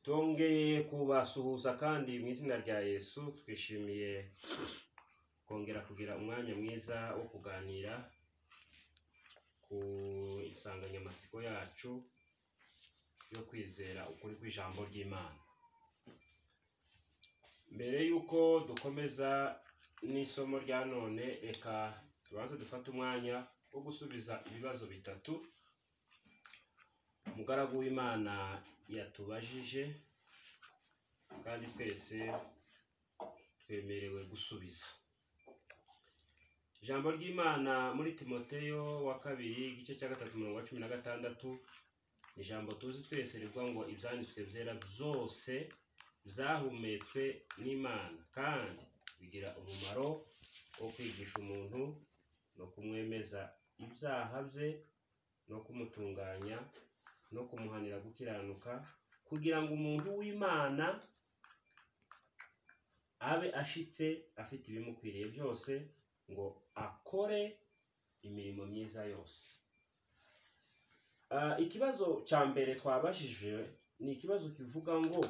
Twongeye kubasuhuza kandi mu izina rya Yesu twishimiye kongera kugira umwanya mwiza wo kuganira ku insanganyamatsiko yacu yo kwizera ukuri kw'ijambo ry'Imana. Mbere y'uko dukomeza n'isomo rya none reka tubanze dufate umwanya wo gusubiza ibibazo bitatu umugaragu w'imana yatubajije kandi twese twemerewe gusubiza ijambo ry'imana muri timoteyo wa kabiri igice cya gatatu umurongo wa cumi na gatandatu ni ijambo tuzi twese rivuga ngo ibyanditswe byera byose byahumetswe n'imana kandi bigira umumaro wo kwigisha umuntu no kumwemeza ibyaha bye no kumutunganya no kumuhanira gukiranuka kugira ngo umuntu w'imana abe ashitse afite ibimukwiriye byose ngo akore imirimo myiza yose Ah, ikibazo cya mbere twabajije ni ikibazo kivuga ngo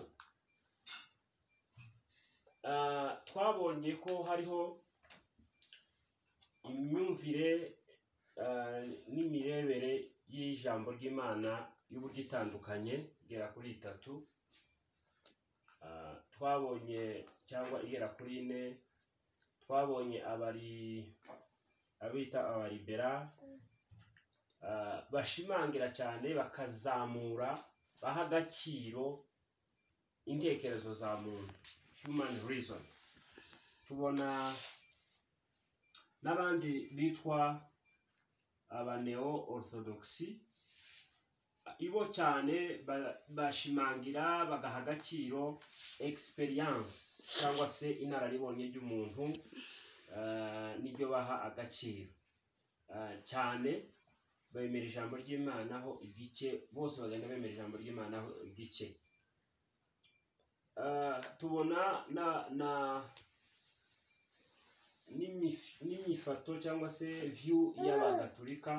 ah, twabonye ko hariho imyumvire ah, n'imirebere y'ijambo ry'imana y'uburyo itandukanye igera kuri itatu Ah, twabonye cyangwa igera kuri ine twabonye abari abita abaribera ah, bashimangira cyane bakazamura baha agaciro intekerezo za muntu human reason tubona n'abandi bitwa abaneo orthodoxy ibo cyane ba- bashimangira bagaha agaciro experience cyangwa se inararibonye ry'umuntu ah, niryo baha agaciro Ah, cyane bemera ijambo ry'imana ho igice bose bagenda bemera ijambo ry'imana ho igice Ah, tubona na na n'imif- n'imifato cyangwa se view y'abagatolika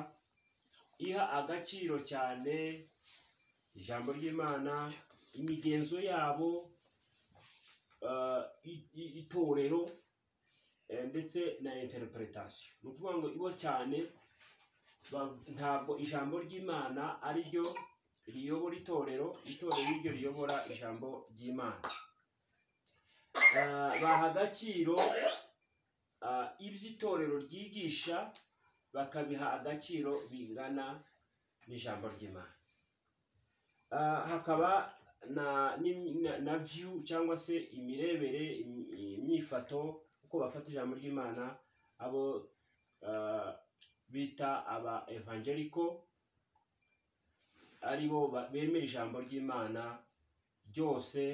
iha agaciro cyane ijambo ry'imana imigenzo yabo ah, i- i- itorero eh, ndetse na interpretation ni ukuvuga ngo ibo cyane ba- ntabwo ijambo ry'imana ari ryo riyobora itorero itorero ni ryo riyobora ijambo ry'imana Ah, baha agaciro ah, ibyo itorero ryigisha bakabiha agaciro bingana n'ijambo ry'imana Ah, hakaba na ni- na- na view cyangwa se imirebere imi- imyifato uko bafata ijambo ry'imana abo ah, bita aba evangelico aribo ba- bemera ijambo ry'imana ryose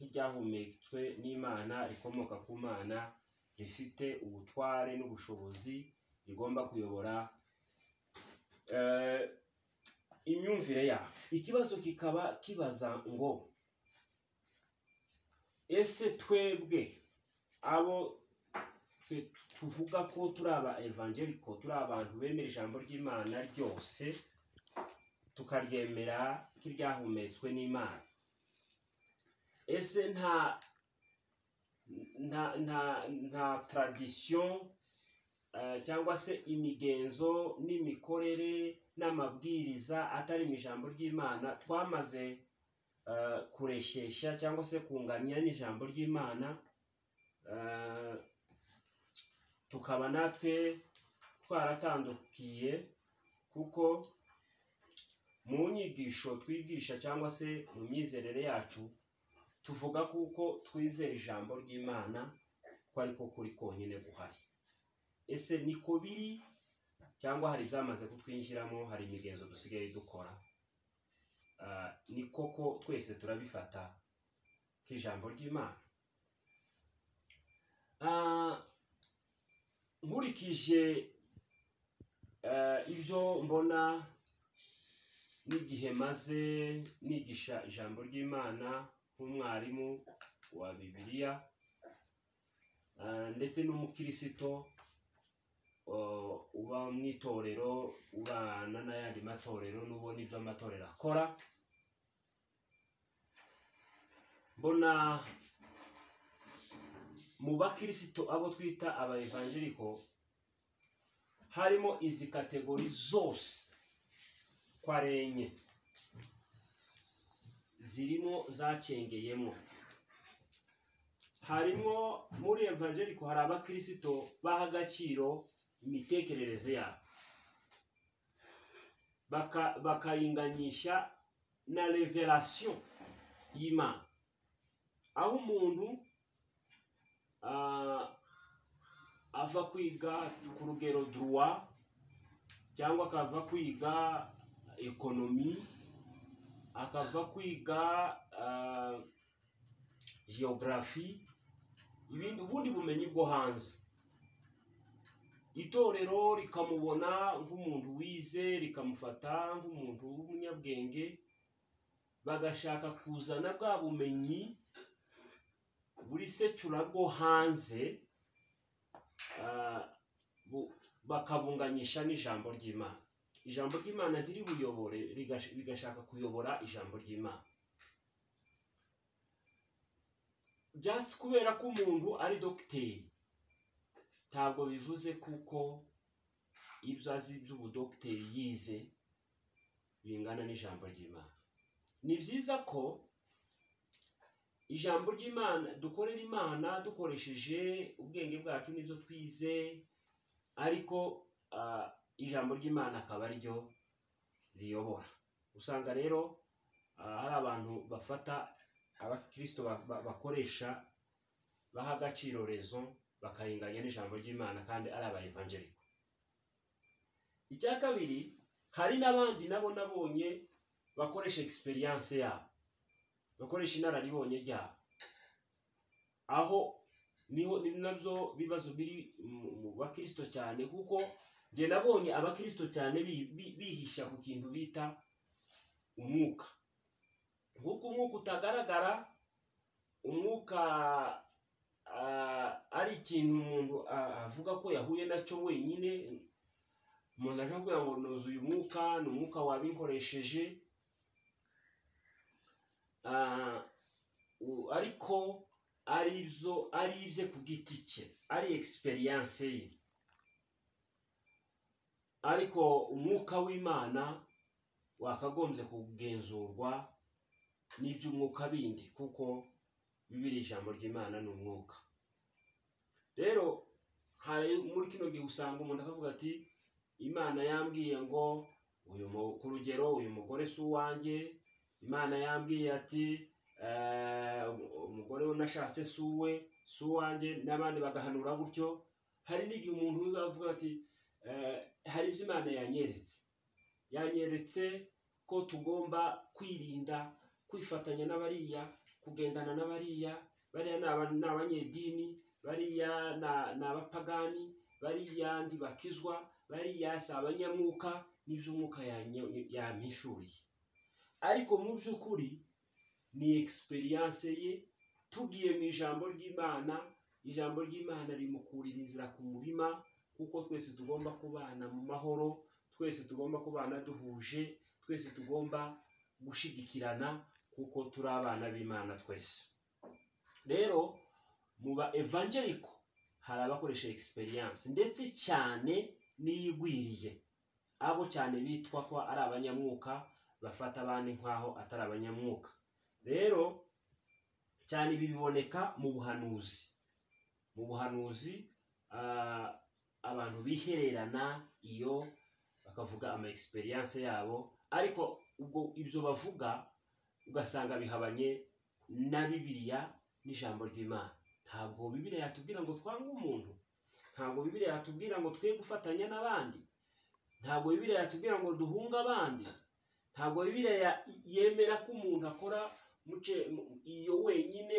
nk'iryahumetswe n'imana rikomoka ku mana rifite ubutware n'ubushobozi rigomba kuyobora eh, imyumvire yabo ikibazo kikaba kibaza ngo ese twebwe abo twe- tuvuga ko turi aba evangeliko turi abantu bemera ijambo ry'imana ryose tukaryemera nk'iryahumetswe n'imana ese nta nta nta nta tradisiyo eh, cyangwa se imigenzo n'imikorere n'amabwiriza atari mu ijambo ry'imana twamaze eh, kureshyeshya cyangwa se kunganya n'ijambo ry'imana eh, tukaba natwe twaratandukiye kuko mu nyigisho twigisha cyangwa se mu myizerere yacu tuvuga kuko twizeye ijambo ry'imana ko ariko kuri konyine guhari ese niko biri cyangwa hari ibyamaze kutwinjiramo hari imigenzo dusigaye dukora Ah, ni koko twese turabifata nk'ijambo ry'imana Ah, nkurikije eh, ibyo mbona n'igihe maze nigisha ijambo ry'imana nk'umwarimu wa bibiliya ah, ndetse n'umukirisito uh, uba mu itorero ubana n'ayandi matorero n'ubona ibyo amatorero akora mbona mu bakirisito abo twita abayivanjiriko harimo izi kategori zose kwa renye zirimo zacengeyemo harimo muri evangeliko hari abakirisito baha agaciro imitekerereze yabo Baka- bakayinganyisha na revelation y'imana aho umuntu ah, ava kwiga ku rugero duruwa cyangwa akava kwiga ekonomi akava kwiga ah, geography ibindi ubundi bumenyi bwo hanze itorero rikamubona nk'umuntu wize rikamufata nk'umuntu w'umunyabwenge bagashaka kuzana bwa bumenyi buri secura bwo hanze ah, bu- bakabunganyisha n'ijambo ry'imana ijambo ry'imana ntiribuyobore rigash- rigashaka kuyobora ijambo ry'imana just kubera ko umuntu ari dogiteri ntabwo bivuze kuko ibyo azi by'ubudogiteri yize bingana n'ijambo ry'imana ni byiza ko ijambo ry'imana dukorera imana dukoresheje ubwenge bwacu n'ibyo twize ariko ah, ijambo ry'imana akaba ryo riyobora usanga rero ah, hari abantu bafata abakirisito ba- ba- bakoresha baha agaciro rezo bakayinganya n'ijambo ry'imana kandi ari abayivangeriko icya kabiri hari n'abandi nabo nabonye bakoresha egisperiyanse yabo bakoresha inararibonye ryabo aho niho ni nabyo bibazo biri mu- mu bakirisito cyane kuko njye nabonye abakirisito cyane bi- bi- bihisha ku kintu bita umwuka nk'uko umwuka utagaragara umwuka ah, ari ikintu umuntu ah, avuga ko yahuye nacyo wenyine umuntu aje kugira ngo nuzuye umwuka ni umwuka wabinkoresheje Ah, u- ariko ari ibyo ari ibye ku giti cye ari egisperiyanse ye ariko umwuka w'imana wakagombye kugenzurwa n'iby'umwuka bindi kuko bibiri ijambo ry'imana ni umwuka rero hari muri kino gihe usanga umuntu akavuga ati imana yambwiye ngo uyu mu- ku rugero uyu mugore si uwanjye imana yambwiye ati "Eh, umugore we nashatse si uwe si uwanjye n'abandi bagahanura gutyo hari n'igihe umuntu avuga ati "Eh, hari ibyo imana yanyeretse yanyeretse ko tugomba kwirinda kwifatanya n'abariya kugendana n'abariya bariya ni aba- ni abanyedini bariya na- ni abapagani bariya ntibakizwa bariya si abanyamwuka n'iby'umwuka yanyo- yampishuriye ariko mu by'ukuri ni egisperiyanse ye tugiye mu ijambo ry'imana ijambo ry'imana rimukurira inzira ku murima kuko twese tugomba kubana mu mahoro twese tugomba kubana duhuje twese tugomba gushigikirana kuko turi abana b'imana twese rero mu ba evangeliko hari abakoresha egisperiyanse ndetse cyane n'iyigwiriye abo cyane bitwa ko ari abanyamwuka bafata abandi nk'aho atari abanyamwuka rero cyane ibi biboneka mu buhanuzi mu buhanuzi ah, abantu bihererana iyo bakavuga ama egisperiyanse yabo ariko ubwo ibyo bavuga ugasanga bihabanye na bibiliya n'ijambo ry'imana ntabwo bibiliya yatubwira ngo twange umuntu ntabwo bibiliya yatubwira ngo twe gufatanya n'abandi ntabwo bibiliya yatubwira ngo duhunge abandi ntabwo bibiliya ya- yemera ko umuntu akora muce- mu- iyo wenyine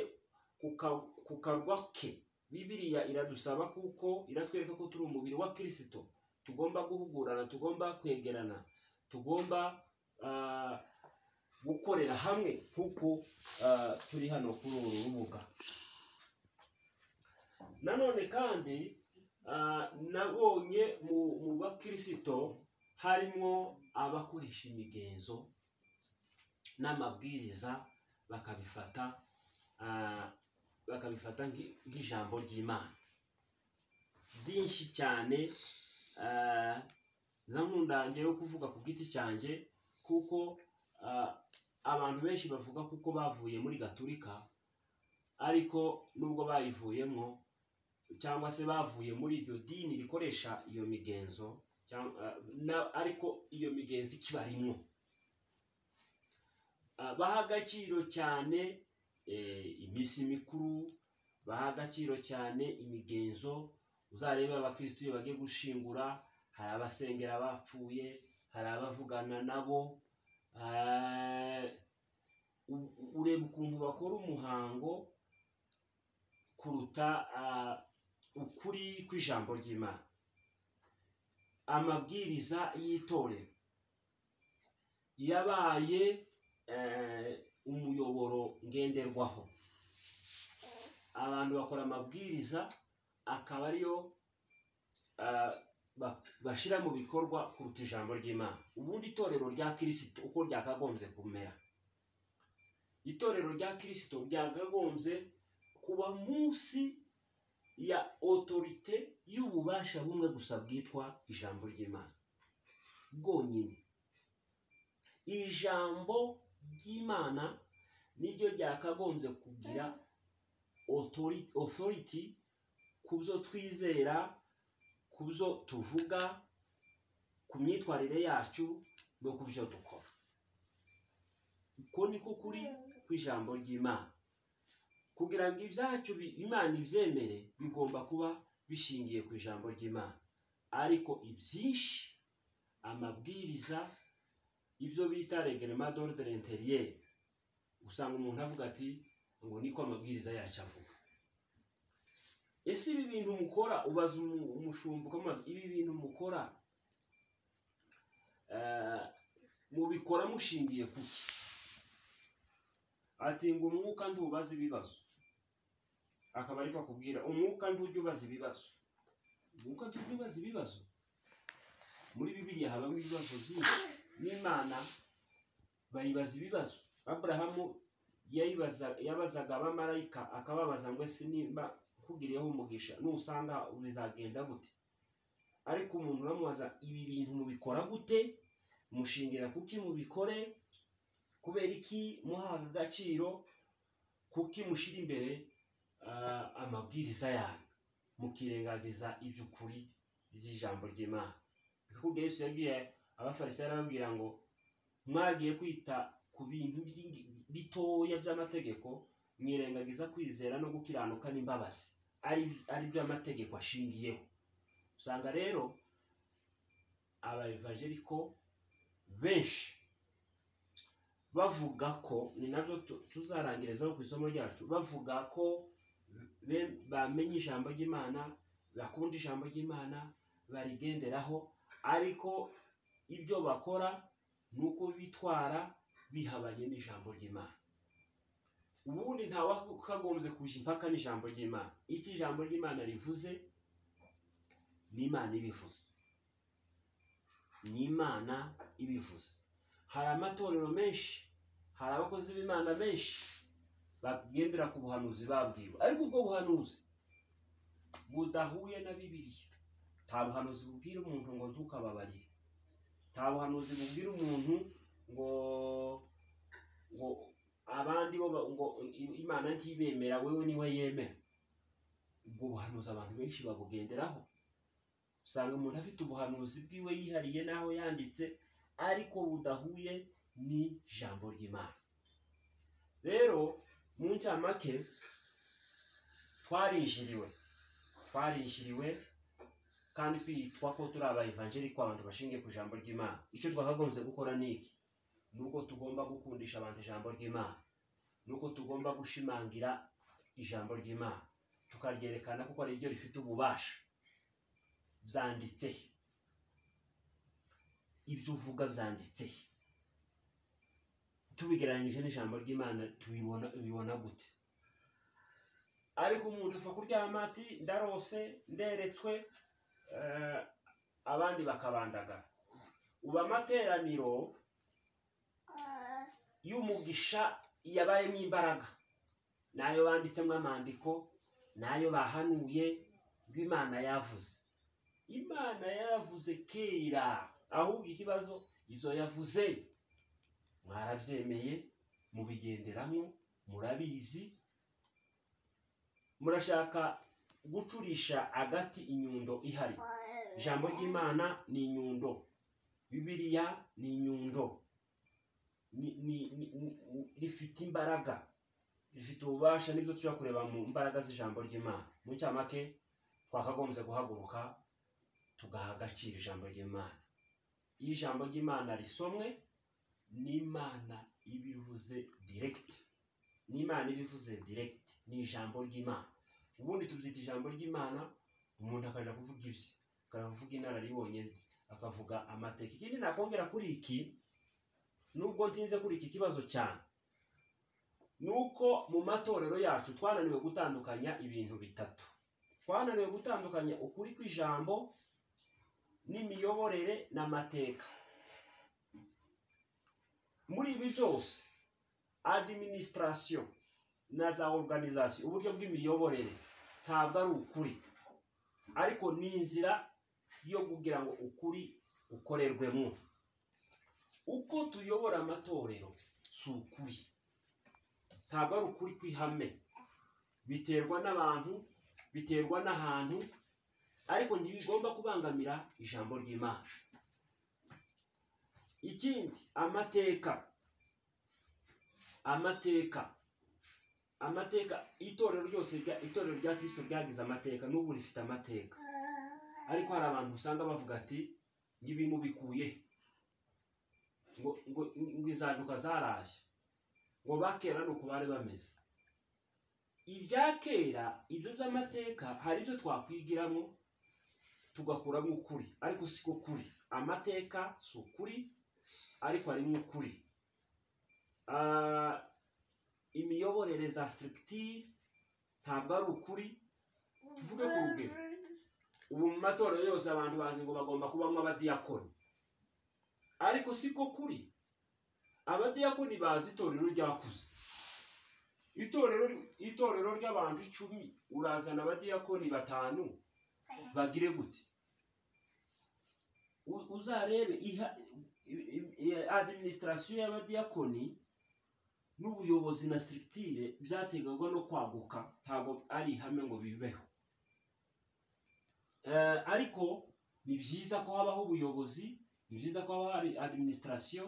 ku ka- ku karwa ke bibiliya iradusaba kuko iratwereka ko turi umubiri wa kirisito tugomba guhugurana tugomba kwegerana tugomba ah, gukorera hamwe kuko ah, turi hano kuri uru rubuga nanone kandi ah, nabonye mu mu bakirisito harimo abakoresha imigenzo n'amabwiriza bakabifata ah, bakabifata nki- nk'ijambo ry'imana byinshi cyane ah, nza nkunda njyewe kuvuga ku giti cyanjye kuko ah, abantu benshi bavuga kuko bavuye muri gaturika ariko nubwo bayivuyemo cyangwa se bavuye muri iryo dini rikoresha iyo migenzo cyangwa ah, na- ariko iyo migenzo ikibarimo Ah, baha agaciro cyane eh, iminsi mikuru baha agaciro cyane imigenzo uzarebe abakirisitu iyo bagiye gushingura hari abasengera bapfuye hari abavugana nabo ah, u- u- ureba ukuntu bakora umuhango kuruta ah, ukuri kw'ijambo ry'imana amabwiriza y'itorero yabaye eh, umuyoboro ngenderwaho abantu bakora amabwiriza akaba ariyo ah, ba- bashyira mu bikorwa kuruta ijambo ry'imana ubundi itorero rya kirisito uko ryakagombye kumera itorero rya kirisito ryakagombye kuba munsi ya otorite y'ububasha bumwe gusa bwitwa ijambo ry'imana bwonyine ijambo ry'imana niryo ryakagombye kugira otori- authority ku byo twizera ku byo tuvuga ku myitwarire yacu no ku byo dukora uko niko kuri kw'ijambo ry'imana kugira ngo ibyacu bi- imana ibyemere bigomba kuba bishingiye ku ijambo ry'imana ariko ibyinshi amabwiriza ibyo bita regerema dorudere interiyeri usanga umuntu avuga ati ngo niko amabwiriza yacu avuga ese ibi bintu mukora ubaza umu- umushumba ukamubaza ibi bintu mukora eh, mubikora mushingiye ku ki ati ngo umwuka ntubaze ibibazo akaba ariko akubwira umwuka ntujya ubaza ibibazo umwuka ntujya ubaza ibibazo muri bibiliya habamo ibibazo byinshi n'imana bayibaza ibibazo aburahamu yayibaza- yabazaga abamarayika akababaza ngo ese nimba nkugiriyeho umugisha nusanga bizagenda gute ariko umuntu uramubaza ibi bintu mubikora gute mushingira kuki mubikore kubera iki muha agaciro kuki mushyira imbere ah, amabwiriza yanyu mukirengagiza iby'ukuri by'ijambo ry'imana kuko yesu yabwiye abafarisayo arababwira ngo mwagiye kwita ku bintu by'ingi- bitoya by'amategeko mwirengagiza kwizera no gukiranuka n'imbabazi ari ari byo amategeko ashingiyeho usanga rero abayevajeriko benshi bavuga ko ni nabyo tu- tuzarangirizaho ku isomo ryacu bavuga ko be- bamenye ijambo ry'imana bakunda ijambo ry'imana barigenderaho ariko ibyo bakora ni uko bitwara bihabanye n'ijambo ry'imana ubundi ntawakagombye kujya impaka n'ijambo ry'imana icyo ijambo ry'imana rivuze n'imana ibivuze n'imana ibivuze hari amatorero menshi hari abakozi b'imana benshi bagendera ku buhanuzi babwiwe ariko ubwo buhanuzi budahuye na bibiliya nta buhanuzi bubwira umuntu ngo ntukababarire nta buhanuzi bubwira umuntu ngo ngo abandi bo ba- ngo i- imana ntibemera wewe niwe yemera ubwo buhanuzi abantu benshi babugenderaho usanga umuntu afite ubuhanuzi bwiwe yihariye n'aho yanditse ariko budahuye n'ijambo ry'imana rero mu ncamake twarinjiriwe twarinjiriwe kandi twitwa ko turi abayivanjeri abantu bashingiye ku ijambo ry'imana icyo twakagombye gukora ni iki ni uko tugomba gukundisha abantu ijambo ry'imana ni uko tugomba gushimangira ijambo ry'imana tukaryerekana kuko ari ryo rifite ububasha byanditse ibyo uvuga byanditse tubigereranyije n'ijambo ry'imana tubibona ubibona gute ariko umuntu apfa kuryama ati ndarose nderetswe eh, abandi bakabandagara ubu amateraniro y'umugisha yabayemo imbaraga n'ayo banditsemo amandiko n'ayo bahanuye rw'imana yavuze imana yavuze kera ahubwo ikibazo ibyo yavuze mwarabyemeye mubigenderamo murabizi murashaka gucurisha agati inyundo ihari ijambo ry'imana ni inyundo bibiriya ni inyundo ni- ni- ni- ni- rifite imbaraga rifite ububasha n'ibyo tujya kureba mu mbaraga z'ijambo ry'imana mu cyamake twakagombye guhaguruka tugaha agaciro ijambo ry'imana iyo ijambo ry'imana risomwe n'imana ibivuze diregiti n'imana ibivuze diregiti ni ijambo ry'imana ubundi tubyita ijambo ry'imana umuntu akajya kuvuga ibye akavuga inararibonye rye akavuga amateka ikindi nakongera kuri iki nubwo ntinze kuri iki kibazo cyane ni uko mu matorero yacu twananiwe gutandukanya ibintu bitatu twananiwe gutandukanya ukuri kw'ijambo n'imiyoborere n'amateka muri ibi byose adiminisitirasiyo na za oruganizasiyo uburyo bw'imiyoborere ntabwo ari ukuri ariko ni inzira yo kugira ngo ukuri ukorerwemo uko tuyobora amatorero si ukuri ntabwo ari ukuri kw'ihame biterwa n'abantu biterwa n'ahantu ariko ntibigomba kubangamira ijambo ry'imana ikindi amateka amateka amateka itorero ryose rya- itorero rya kirisito ryagize amateka n'ubu rifite amateka ariko hari abantu usanga bavuga ati ngibi mubikuye ngo ngo ngo izanduka zaraje ngo bakera ni uko bari bameze ibya kera ibyo by'amateka hari ibyo twakwigiramo tugakuramo ukuri ariko si ko kuri amateka si ukuri ariko harimo ukuri Ah, imiyoborere za sitirigitire ntabwo ari ukuri tuvuge ku rugero ubu mu matorero yose abantu bazi ngo bagomba kubamo abadiyakoni ariko siko kuri abadiyakoni bazi itorero ryakuze itorero itorero ry'abantu icumi urazana abadiyakoni batanu bagire gute U- uzarebe iha- i- i- i- adiminisitirasiyo y'abadiyakoni n'ubuyobozi na sitirigitire byategagwa no kwaguka ntabwo ari ihame ngo bibeho Eh, ariko ni byiza ko habaho ubuyobozi ni byiza ko haba hari adiminisitirasiyo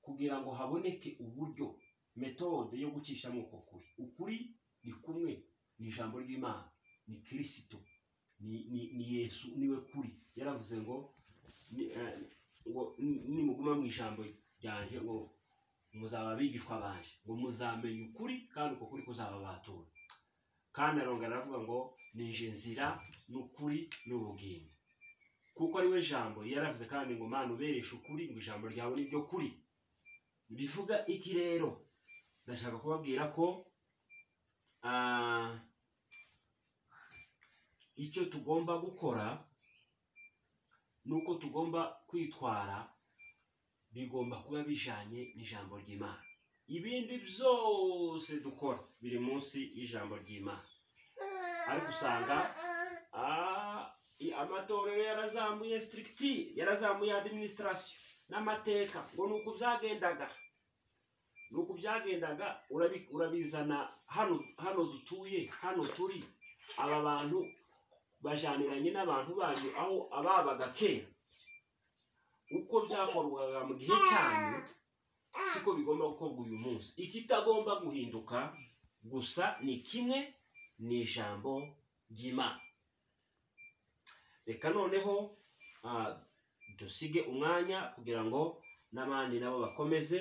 kugira ngo haboneke uburyo metode yo gucishamo uko kuri ukuri ni kumwe ni ijambo ry'imana ni kirisito ni, ni, ni yesu niwe kuri yaravuze ngo ni- eh, ngo ni- nimuguma mu ijambo ryanjye ngo muzaba abigishwa banje ngo muzamenye ukuri kandi uko kuri kuzababatura kandi arongera aravuga ngo nije nzira n'ukuri n'ubugingo kuko ari we jambo yaravuze kandi ngo mana ubereshe ukuri ngo ijambo ryawe ni ryo kuri bivuga iki rero ndashaka kubabwira ko ah, icyo tugomba gukora ni uko tugomba kwitwara bigomba kuba bijanye n'ijambo ry'imana ibindi byose dukora biri munsi y'ijambo ry'imana ariko usanga Ah, i- amatorero yarazamuye sitirigitire yarazamuye adiminisitirasiyo n'amateka ngo ni uku byagendaga ni uku byagendaga urabi- urabizana hano hano dutuye hano turi aba bantu bajaniranye n'abantu banyu aho ababaga kera uko byakorwaga mu gihe cyanyu siko bigomba gukorwa uyu munsi ikitagomba guhinduka gusa ni kimwe ni ijambo ry'imana reka noneho ah, dusige umwanya kugira ngo n'abandi nabo bakomeze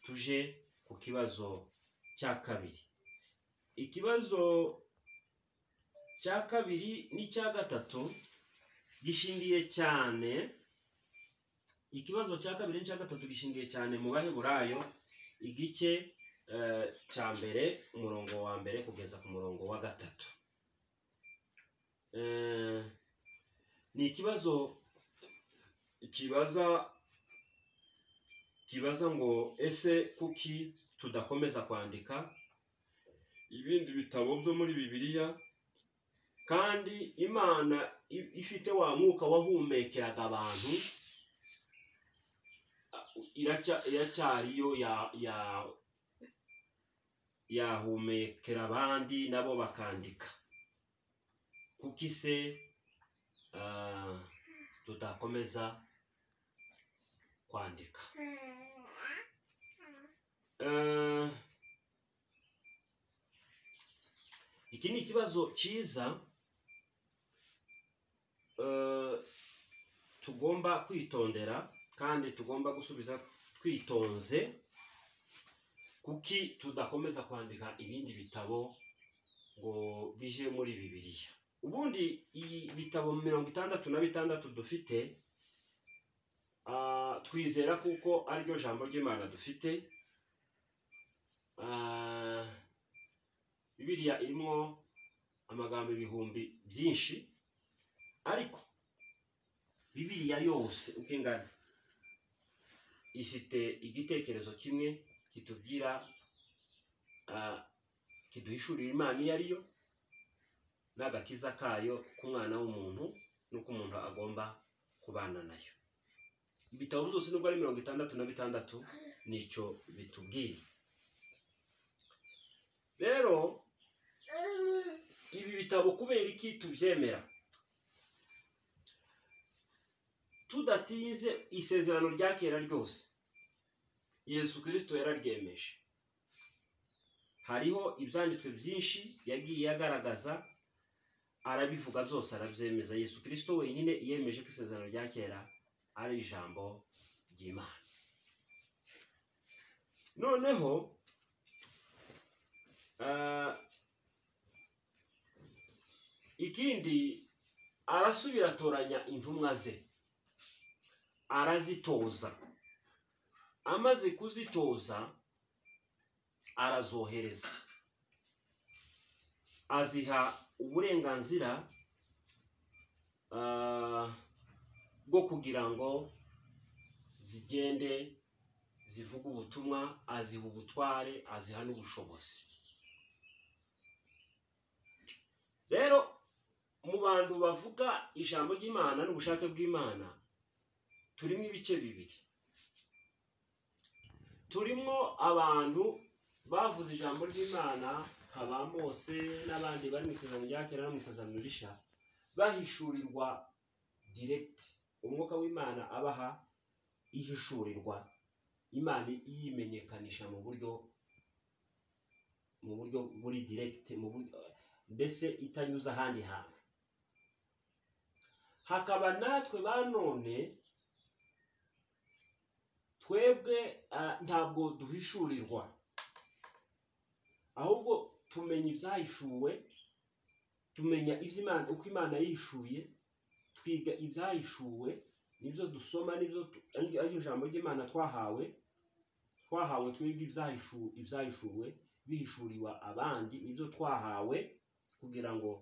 tuje ku kibazo cya kabiri ikibazo cya kabiri n'icya gatatu gishingiye cyane ikibazo cya kabiri n'icya gatatu gishingiye cyane mu baheburayo igice eh, cya mbere umurongo wa mbere kugeza ku murongo wa gatatu Eh, ni ikibazo kibaza kibaza ngo ese kuki tudakomeza kwandika ibindi bitabo byo muri bibiliya kandi imana i- ifite wa mwuka wahumekeraga abantu a- iraca- iracyariyo ya- ya- yahumekera abandi nabo bakandika kuki se ah, tutakomeza kwandika Eh, iki ni ikibazo cyiza eh, tugomba kwitondera kandi tugomba gusubiza twitonze kuki tudakomeza kwandika ibindi bitabo ngo bije muri bibiliya ubundi iyi bitabo mirongo itandatu na bitandatu dufite ah, twizera kuko ariryo jambo ry'imana dufite Ah, bibiliya irimo amagambo ibihumbi byinshi ariko bibiliya yose uko ingana ifite igitekerezo kimwe kitubwira ah, kiduhishurira imana iyo ari yo n'agakiza kayo k'umwana w'umuntu n'uko umuntu agomba kubana nayo ibitabo byose nubwo ari mirongo itandatu na bitandatu nicyo bitubwira rero ibi bitabo kubera iki tubyemera tudatinze isezerano rya kera ryose yesu kirisito yararyemeje hariho ibyanditswe byinshi yagiye agaragaza arabivuga byose arabyemeza yesu kirisito wenyine yemeje ko isezerano rya kera ari ijambo ry'imana noneho Ah, ikindi arasubira atoranya intumwa ze arazitoza amaze kuzitoza arazohereza aziha uburenganzira ah, bwo kugira ngo zigende zivuge ubutumwa aziha ubutware aziha n'ubushobozi rero mu bantu bavuga ijambo ry'imana n'ubushake bw'imana turimo ibice bibiri turimo abantu bavuze ijambo ry'imana nka ba mose n'abandi bari mu isezerano rya kera no mu isezerano risha bahishurirwa diregiti umwuka w'imana abaha ihishurirwa imana iyimenyekanisha mu buryo mu buryo buri diregiti mu buryo mbese itanyuze ahandi hantu hakaba natwe ba none twebwe ah, ntabwo duhishurirwa ahubwo tumenya ibyahishuwe tumenya iby'imana uko imana yishuye twiga ibyahishuwe nibyo dusoma nibyo tu- ari- ariryo jambo ry'imana twahawe twahawe twebwe ibyahishu- ibyahishuwe bihishuriwa abandi nibyo twahawe kugira ngo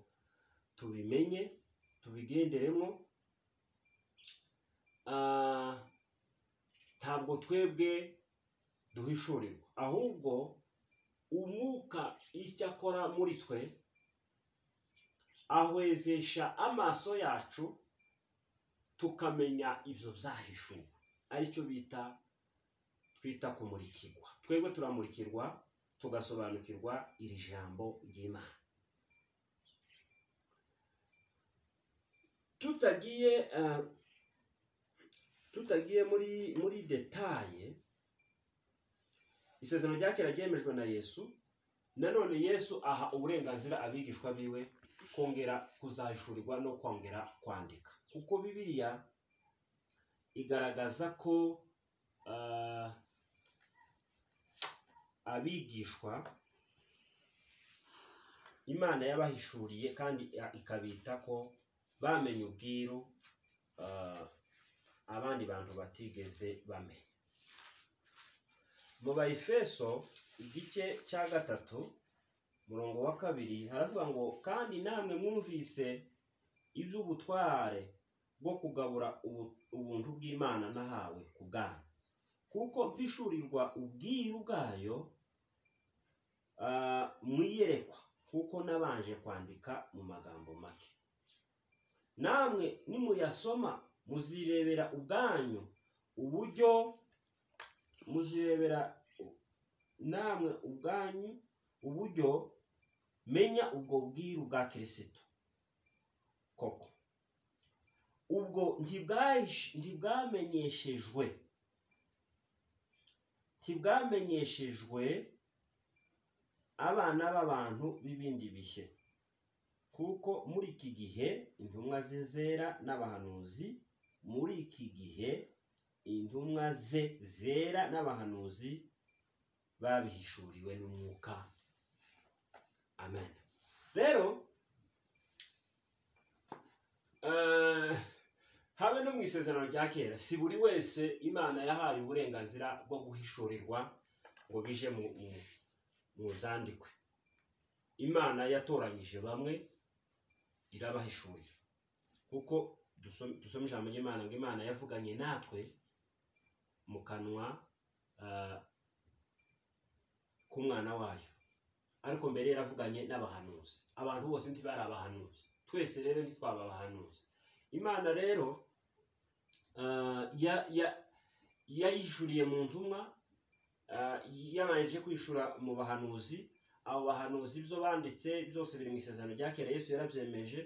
tubimenye tubigenderemo Ah, ntabwo twebwe duhishurirwa ahubwo umwuka icyo akora muri twe ahwezesha amaso yacu tukamenya ibyo byahishuwe aricyo bita twita kumurikirwa twebwe turamurikirwa tugasobanukirwa iri jambo ry'imana tutagiye eh, tutagiye muri muri detaye isezerano rya kera ryemejwe na yesu nanone yesu aha uburenganzira abigishwa biwe kongera kuzahishurirwa no kongera kwandika kuko bibiliya igaragaza ko ah, abigishwa imana yabahishuriye kandi ya- ikabita ko bamenye ubwiru ah, abandi bantu batigeze bamenya mu bayifeso igice cya gatatu murongo wa kabiri haravuga ngo kandi namwe mwumvise iby'ubutware bwo kugabura ubu- ubuntu bw'imana nahawe ku bwanyu kuko mpishurirwa ubwiru bwayo ah, mu iyerekwa kuko nabanje kwandika mu magambo make namwe nimuyasoma muzirebera ubwanyu uburyo muzirebera namwe ubwanyu uburyo menya ubwo bwiru bwa kirisitu koko ubwo ntibwamenyeshejwe ntibwamenyeshejwe abana b'abantu b'ibindi bihe kuko muri iki gihe intumwa ze zera n'abahanuzi muri iki gihe intumwa ze zera n'abahanuzi babihishuriwe n'umwuka amen rero habe no mu isezerano rya kera si buri wese imana yahaye uburenganzira bwo guhishurirwa ngo bije mu zandikwe imana yatoranyije bamwe irabahishurira kuko dusoma ijambo ry'imana ngo imana yavuganye natwe mu kanwa k'umwana wayo ariko mbere yaravuganye n'abahanuzi abantu bose ntibari abahanuzi twese rero ntitwaba abahanuzi imana rero yayishuriye mu ntumwa yabanje kwishura mu bahanuzi abo bahanuzi ibyo banditse byose biri mu isezerano rya kera yesu yarabyemeje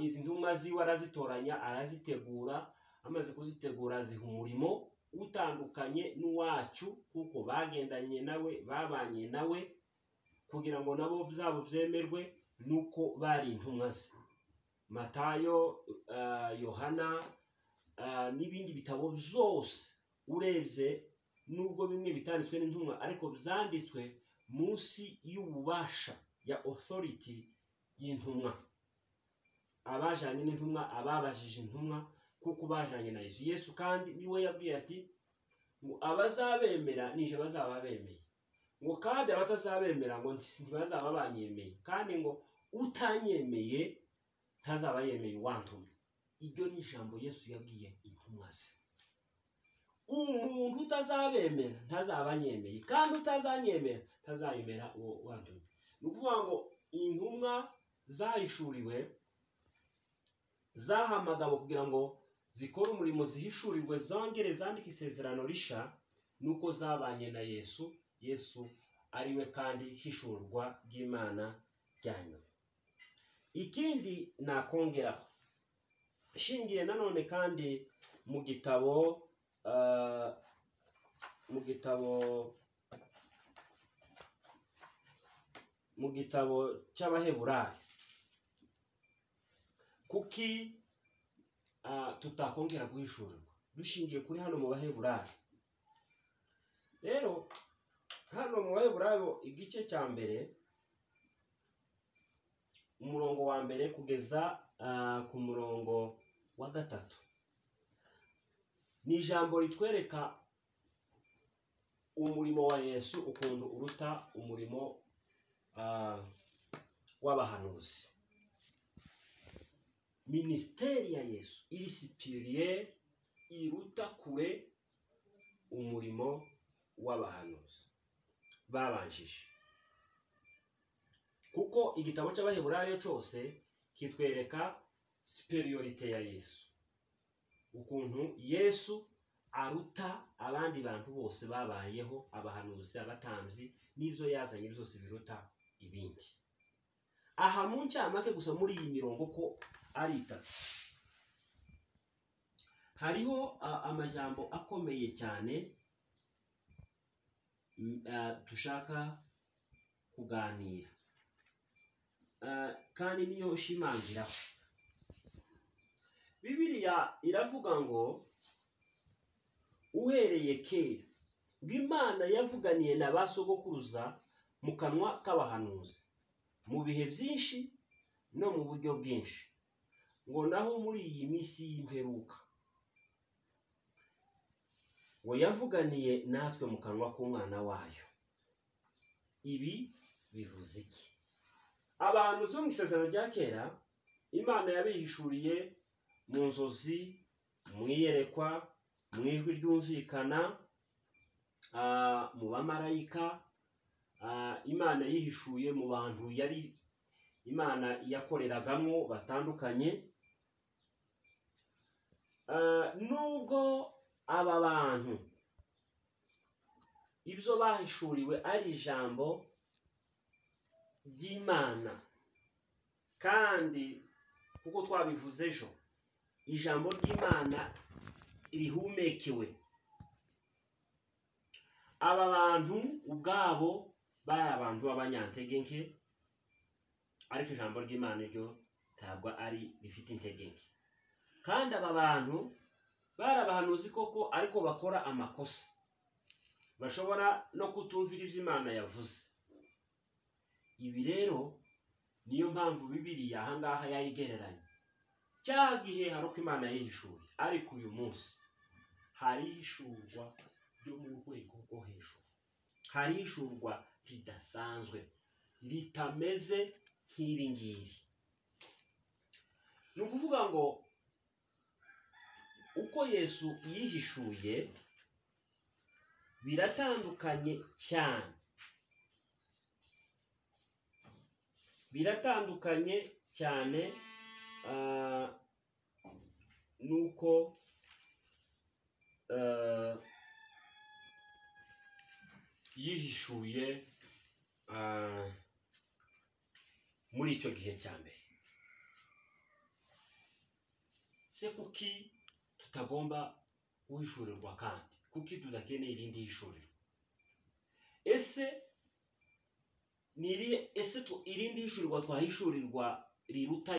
izi ntumwa ziwe arazitoranya arazitegura amaze kuzitegura aziha umurimo utandukanye n'uwacu kuko bagendanye nawe babanye nawe kugira ngo nabo byabo byemerwe nuko bari intumwa ze matayo yohana n'ibindi bitabo byose urebye nubwo bimwe bitanditswe n'intumwa ariko byanditswe munsi y'ububasha ya otoriti y'intumwa abajyanye n'intumwa ababajije intumwa kuko bajyanye na yesu yesu kandi niwe yabwiye ati ngo abazabemera nije bazaba bemeye ngo kandi abatazabemera ngo ntibazaba banyemeye kandi ngo utanyemeye ntazaba yemeye uwantumye iryo ni ijambo yesu yabwiye intumwa ze umuntu utazabemera ntazaba anyemeye kandi utazanyemera ntazayemera uwo wantumye ni ukuvuga ngo intumwa zahishuriwe zahamagawe kugira ngo zikore umurimo zihishurirwe zongere zandike isezerano risha nuko zabanye na yesu yesu ariwe kandi hishurwa ry'imana rya nyuma ikindi nakongeraho ishingiye nanone kandi mu gitabo mu gitabo mu gitabo cy'abaheburayo kuki tutakongera guhishurirwa dushingiye kuri hano mu baheburayo rero hano mu baheburayo igice cya mbere umurongo wa mbere kugeza ku murongo wa gatatu ni ijambo ritwereka umurimo wa yesu ukuntu uruta umurimo w'abahanuzi minisiteri ya yesu irisipiriye iruta kure umurimo w'abahanuzi babanjije kuko igitabo cy'abaheburayo cyose kitwereka superiorite ya yesu ukuntu yesu aruta abandi bantu bose babayeho abahanuzi abatambyi n'ibyo yazanye byose biruta ibindi aha mu ncamake gusa muri iyi mirongo ko ari itatu hariho amajambo akomeye cyane dushaka kuganira kandi niyo ushimangiraho bibiriya iravuga ngo uhereye kera bw'imana yavuganiye na ba sogokuruza mu kanwa k'abahanuzi mu bihe byinshi no mu buryo bwinshi ngo naho muri iyi minsi y'imperuka ngo yavuganiye natwe mu kanwa k'umwana wayo ibi bivuze iki abantu bo mu isezerano rya kera imana yabihishuriye mu nzozi mu iyerekwa mu ijwi ryumvikana mu bamarayika ah, imana yihishuye mu bantu yari imana yakoreragamo batandukanye Ah, nubwo aba bantu ibyo bahishuriwe ari ijambo ry'imana kandi nk'uko twabivuze ejo ijambo ry'imana rihumekewe aba bantu ubwabo bari abantu b'abanyantegenke ariko ijambo ry'imana ryo ntabwo ari rifite intege nke kandi aba bantu bari abahanuzi koko ariko bakora amakosa bashobora no kutumvira ibyo imana yavuze ibi rero niyo mpamvu bibiriya ahangaha yayigereranya cya gihe hari uko imana yihishuye ariko uyu munsi hari ihishurwa ryo mu rwego rwo hejuru hari ihishurwa ridasanzwe ritameze nk'iri ngiri ni ukuvuga ngo uko yesu yihishuye biratandukanye cyane biratandukanye cyane ah, nuko ah, yihishuye ah, muri icyo gihe cya mbere se kuki tutagomba guhishurirwa kandi kuki tudakeneye irindi hishuriro ese ni irihe ese tu- irindi hishurirwa twahishurirwa riruta